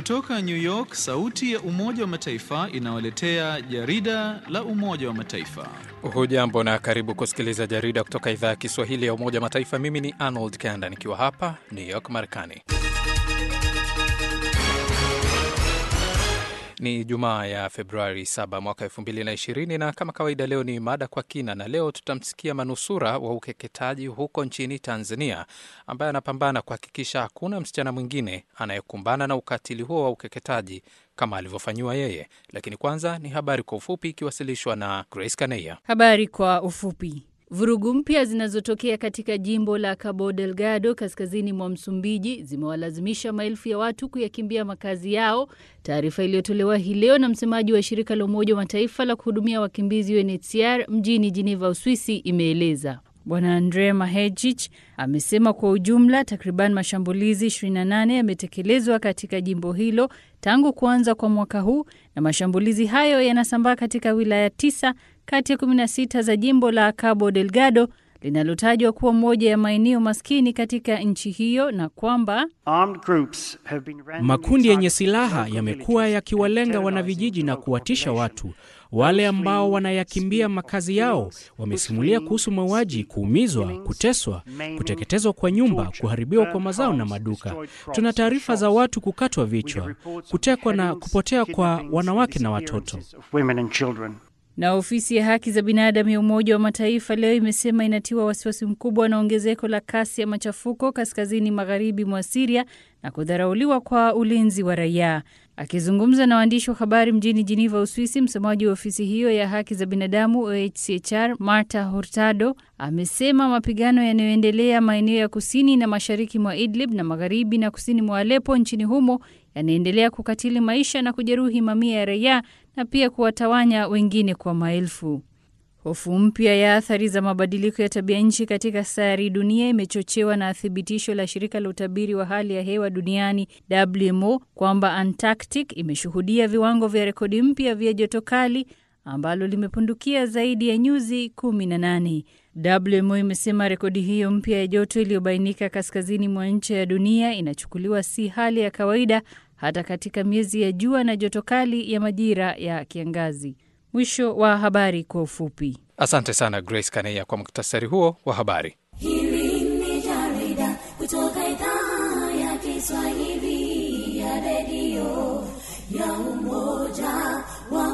Kutoka New York, sauti ya Umoja wa Mataifa inawaletea jarida la Umoja wa Mataifa. Hujambo na karibu kusikiliza jarida kutoka idhaa ya Kiswahili ya Umoja wa Mataifa. Mimi ni Arnold Kanda nikiwa hapa New York, Marekani. Ni Jumaa ya Februari 7 mwaka 2020 na kama kawaida, leo ni mada kwa kina, na leo tutamsikia manusura wa ukeketaji huko nchini Tanzania ambaye anapambana kuhakikisha hakuna msichana mwingine anayekumbana na ukatili huo wa ukeketaji kama alivyofanyiwa yeye. Lakini kwanza ni habari kwa ufupi ikiwasilishwa na Grace Kaneya. Habari kwa ufupi. Vurugu mpya zinazotokea katika jimbo la Cabo Delgado kaskazini mwa Msumbiji zimewalazimisha maelfu ya watu kuyakimbia makazi yao. Taarifa iliyotolewa hii leo na msemaji wa shirika la Umoja wa Mataifa la kuhudumia wakimbizi UNHCR mjini Geneva, Uswisi, imeeleza. Bwana Andre Mahejich amesema kwa ujumla takriban mashambulizi 28 yametekelezwa katika jimbo hilo tangu kuanza kwa mwaka huu, na mashambulizi hayo yanasambaa katika wilaya tisa kati ya 16 za jimbo la Cabo Delgado linalotajwa kuwa moja ya maeneo maskini katika nchi hiyo na kwamba makundi yenye silaha yamekuwa yakiwalenga wanavijiji na kuwatisha watu. Wale ambao wanayakimbia makazi yao wamesimulia kuhusu mauaji, kuumizwa, kuteswa, kuteketezwa kwa nyumba, kuharibiwa kwa mazao na maduka. Tuna taarifa za watu kukatwa vichwa, kutekwa na kupotea kwa wanawake na watoto. Na ofisi ya haki za binadamu ya Umoja wa Mataifa leo imesema inatiwa wasiwasi mkubwa na ongezeko la kasi ya machafuko kaskazini magharibi mwa Siria na kudharauliwa kwa ulinzi wa raia. Akizungumza na waandishi wa habari mjini Geneva, Uswisi, msemaji wa ofisi hiyo ya haki za binadamu OHCHR Marta Hurtado amesema mapigano yanayoendelea maeneo ya kusini na mashariki mwa Idlib na magharibi na kusini mwa Alepo nchini humo yanaendelea kukatili maisha na kujeruhi mamia ya raia na pia kuwatawanya wengine kwa maelfu. Hofu mpya ya athari za mabadiliko ya tabia nchi katika sayari dunia imechochewa na thibitisho la shirika la utabiri wa hali ya hewa duniani WMO kwamba Antarctic imeshuhudia viwango vya rekodi mpya vya joto kali ambalo limepundukia zaidi ya nyuzi 18. WMO imesema rekodi hiyo mpya ya joto iliyobainika kaskazini mwa ncha ya dunia inachukuliwa si hali ya kawaida hata katika miezi ya jua na joto kali ya majira ya kiangazi. Mwisho wa habari kwa ufupi. Asante sana Grace Kaneya kwa muktasari huo wa habari. Hili ni jarida kutoka idhaa ya Kiswahili ya redio ya Umoja wa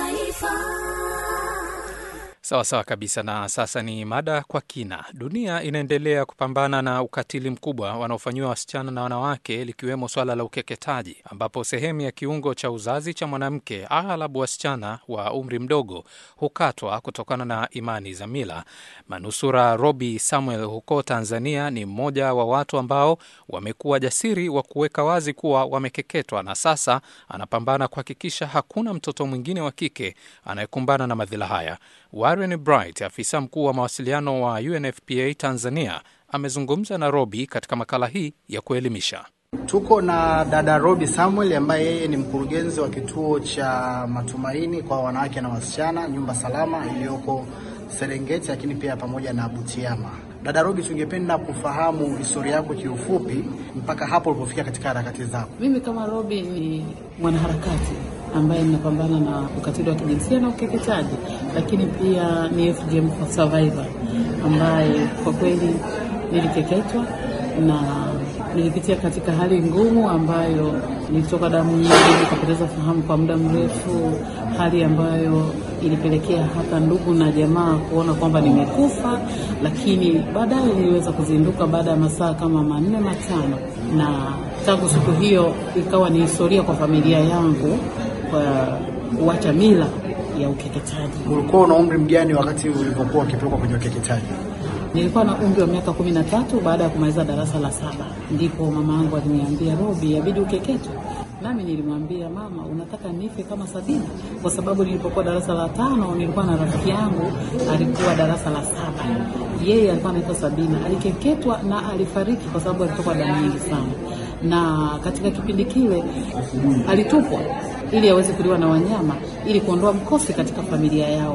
Mataifa. Sawa sawa kabisa. Na sasa ni mada kwa kina. Dunia inaendelea kupambana na ukatili mkubwa wanaofanyiwa wasichana na wanawake, likiwemo swala la ukeketaji, ambapo sehemu ya kiungo cha uzazi cha mwanamke, aghalabu wasichana wa umri mdogo, hukatwa kutokana na imani za mila. Manusura Robi Samuel huko Tanzania ni mmoja wa watu ambao wamekuwa jasiri wa kuweka wazi kuwa wamekeketwa, na sasa anapambana kuhakikisha hakuna mtoto mwingine wa kike anayekumbana na madhila haya. Warren Bright, afisa mkuu wa mawasiliano wa UNFPA Tanzania, amezungumza na Robi katika makala hii ya kuelimisha. Tuko na dada Robi Samuel ambaye yeye ni mkurugenzi wa kituo cha matumaini kwa wanawake na wasichana, nyumba salama iliyoko Serengeti, lakini pia pamoja na Butiama. Dada Robi, tungependa kufahamu historia yako kiufupi mpaka hapo ulipofika katika harakati zako. Mimi kama Robi ni mwanaharakati ambaye ninapambana na ukatili wa kijinsia na ukeketaji, lakini pia ni FGM for survivor ambaye kwa kweli nilikeketwa na nilipitia katika hali ngumu ambayo nilitoka damu nyingi, nikapoteza fahamu kwa muda mrefu, hali ambayo ilipelekea hata ndugu na jamaa kuona kwamba nimekufa, lakini baadaye niliweza kuzinduka baada ya masaa kama manne matano, na tangu siku hiyo ikawa ni historia kwa familia yangu kwa kuacha mila ya ukeketaji. Ulikuwa una umri mgani wakati ulipokuwa ukipelekwa kwenye ukeketaji? Nilikuwa na umri wa miaka kumi na tatu. Baada ya kumaliza darasa la saba, ndipo mama yangu aliniambia, Robi, yabidi ukeketwe. Nami nilimwambia mama, unataka nife kama Sabina? Kwa sababu nilipokuwa darasa la tano nilikuwa na rafiki yangu alikuwa darasa la saba, yeye alikuwa anaitwa Sabina, alikeketwa na alifariki kwa sababu alitoka damu nyingi sana, na katika kipindi kile alitupwa ili aweze kuliwa na wanyama ili kuondoa mkosi katika familia yao.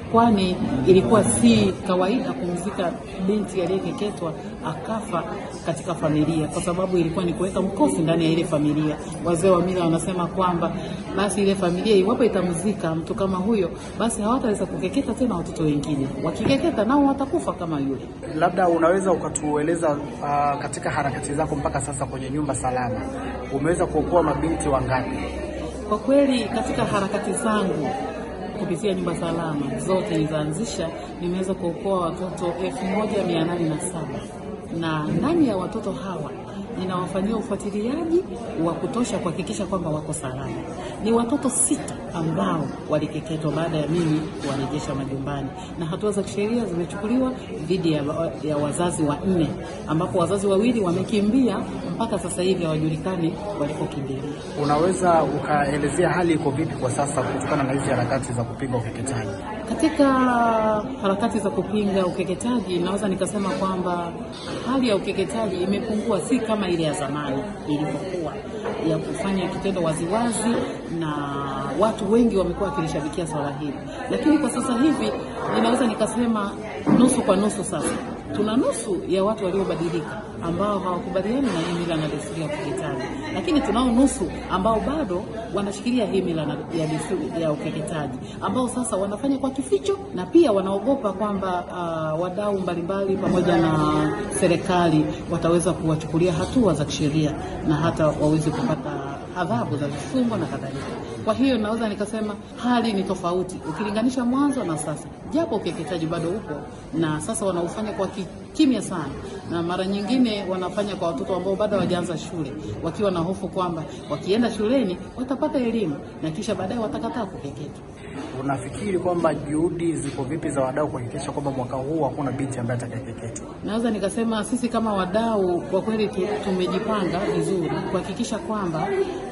kwani ilikuwa si kawaida kumzika binti aliyekeketwa akafa katika familia, kwa sababu ilikuwa ni kuweka mkosi ndani ya ile familia. Wazee wa mila wanasema kwamba basi ile familia iwapo itamzika mtu kama huyo, basi hawataweza kukeketa tena watoto wengine, wakikeketa nao watakufa kama yule. Labda unaweza ukatueleza uh, katika harakati zako mpaka sasa kwenye nyumba salama umeweza kuokoa mabinti wangapi? Kwa kweli katika harakati zangu kupitia nyumba salama zote nilizoanzisha nimeweza kuokoa watoto elfu moja mia nane na saba na ndani ya watoto hawa ninawafanyia ufuatiliaji wa kutosha kuhakikisha kwamba wako salama. Ni watoto sita ambao walikeketwa baada ya mimi kuwarejesha majumbani, na hatua za kisheria zimechukuliwa dhidi ya, ya wazazi wanne, ambapo wazazi wawili wamekimbia mpaka sasa hivi hawajulikani walikokimbilia. Unaweza ukaelezea hali iko vipi kwa sasa kutokana na hizi harakati za kupinga ukeketaji? Katika harakati za kupinga ukeketaji, naweza nikasema kwamba hali ya ukeketaji imepungua, si kama ile ya zamani ilivyokuwa ya kufanya kitendo waziwazi, na watu wengi wamekuwa wakilishabikia swala hili, lakini kwa sasa hivi ninaweza nikasema nusu kwa nusu. Sasa tuna nusu ya watu waliobadilika ambao hawakubaliani na hii mila na desturi ya ukeketaji, lakini tunao nusu ambao bado wanashikilia hii mila ya desturi ya ukeketaji, ambao sasa wanafanya kwa kificho na pia wanaogopa kwamba uh, wadau mbalimbali pamoja na serikali wataweza kuwachukulia hatua za kisheria na hata waweze kupata adhabu za vifungo na kadhalika. Kwa hiyo naweza nikasema hali ni tofauti ukilinganisha mwanzo na sasa, japo ukeketaji bado upo na sasa wanaufanya kwa kimya sana, na mara nyingine wanafanya kwa watoto ambao bado hawajaanza shule, wakiwa na hofu kwamba wakienda shuleni watapata elimu na kisha baadaye watakataa kukeketwa. Unafikiri kwamba juhudi ziko vipi za wadau kuhakikisha kwamba mwaka huu hakuna binti ambaye atakayekeketwa? Naweza nikasema sisi kama wadau kwa kweli tu, tumejipanga vizuri kuhakikisha kwamba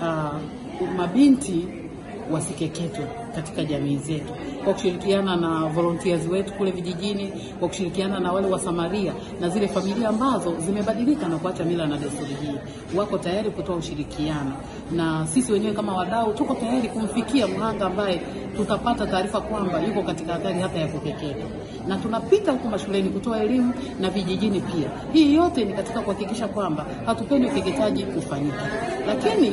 uh, mabinti wasikeketwe katika jamii zetu, kwa kushirikiana na volunteers wetu kule vijijini, kwa kushirikiana na wale wasamaria na zile familia ambazo zimebadilika na kuacha mila na desturi hii, wako tayari kutoa ushirikiano, na sisi wenyewe kama wadau tuko tayari kumfikia mhanga ambaye tutapata taarifa kwamba yuko katika hatari hata ya kukeketwa, na tunapita huko mashuleni kutoa elimu na vijijini pia. Hii yote ni katika kuhakikisha kwamba hatupendi ukeketaji kufanyika, lakini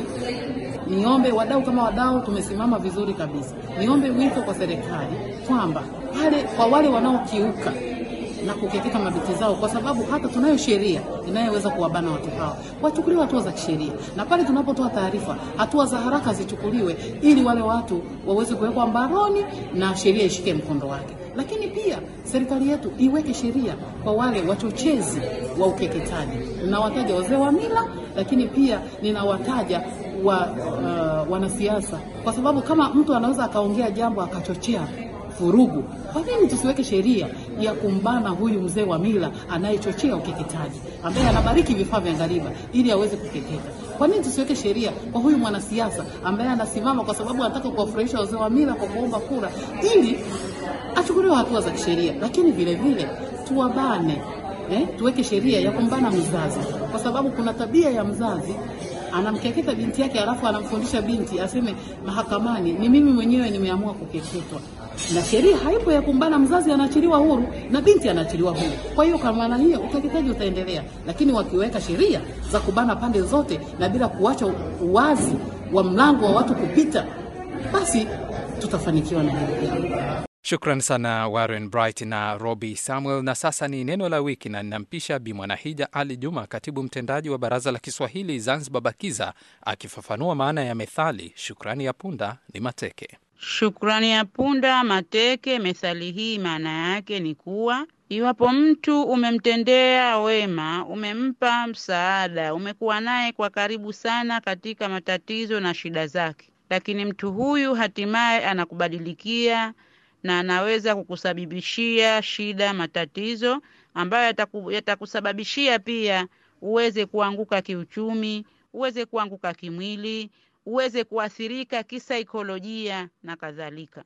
niombe wadau kama wadau tumesimama vizuri kabisa. Niombe wito kwa serikali kwamba pale kwa wale wanaokiuka na kukeketa mabinti zao, kwa sababu hata tunayo sheria inayoweza kuwabana watu hao, wachukuliwe hatua za kisheria, na pale tunapotoa taarifa, hatua za haraka zichukuliwe, ili wale watu waweze kuwekwa mbaroni na sheria ishike mkondo wake. Lakini pia serikali yetu iweke sheria kwa wale wachochezi wa ukeketaji. Ninawataja wazee wa mila, lakini pia ninawataja wa uh, wanasiasa, kwa sababu kama mtu anaweza akaongea jambo akachochea vurugu, kwa nini tusiweke sheria ya kumbana huyu mzee wa mila anayechochea ukeketaji, ambaye anabariki vifaa vya ngariba ili aweze kukeketa? Kwa nini tusiweke sheria kwa huyu mwanasiasa ambaye anasimama kwa sababu anataka kuwafurahisha wazee wa mila kwa kuomba kura, ili achukuliwe hatua za kisheria? Lakini vile vile tuwabane, eh, tuweke sheria ya kumbana mzazi, kwa sababu kuna tabia ya mzazi anamkeketa binti yake alafu anamfundisha binti aseme mahakamani, ni mimi mwenyewe nimeamua kukeketwa, na sheria haipo ya kumbana mzazi, anaachiliwa huru na binti anaachiliwa huru. Kwa hiyo kwa maana hiyo ukeketaji utaendelea, lakini wakiweka sheria za kubana pande zote na bila kuacha uwazi wa mlango wa watu kupita, basi tutafanikiwa na hili jambo. Shukran sana Warren Bright na Roby Samuel. Na sasa ni neno la wiki, na ninampisha Bi Mwanahija Ali Juma, katibu mtendaji wa Baraza la Kiswahili Zanzibar BAKIZA, akifafanua maana ya methali shukrani ya punda ni mateke. Shukrani ya punda mateke. Methali hii maana yake ni kuwa iwapo mtu umemtendea wema, umempa msaada, umekuwa naye kwa karibu sana katika matatizo na shida zake, lakini mtu huyu hatimaye anakubadilikia na anaweza kukusababishia shida, matatizo ambayo yataku, yatakusababishia pia uweze kuanguka kiuchumi, uweze kuanguka kimwili, uweze kuathirika kisaikolojia na kadhalika.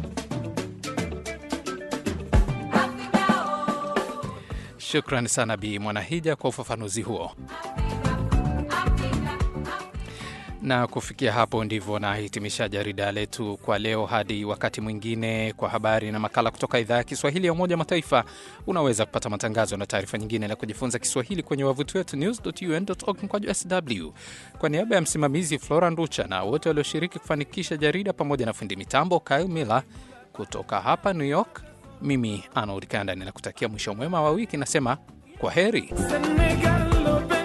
Shukran sana Bi Mwanahija kwa ufafanuzi huo. Na kufikia hapo ndivyo nahitimisha jarida letu kwa leo. Hadi wakati mwingine, kwa habari na makala kutoka idhaa ya Kiswahili ya Umoja wa Mataifa. Unaweza kupata matangazo na taarifa nyingine na kujifunza Kiswahili kwenye wavuti wetu news.un.org mkwaju sw. Kwa niaba ya msimamizi Flora Nducha na wote walioshiriki kufanikisha jarida pamoja na fundi mitambo Kyle Miller kutoka hapa New York, mimi Arnold Kanda ninakutakia mwisho mwema wa wiki, nasema kwa heri. Senegal,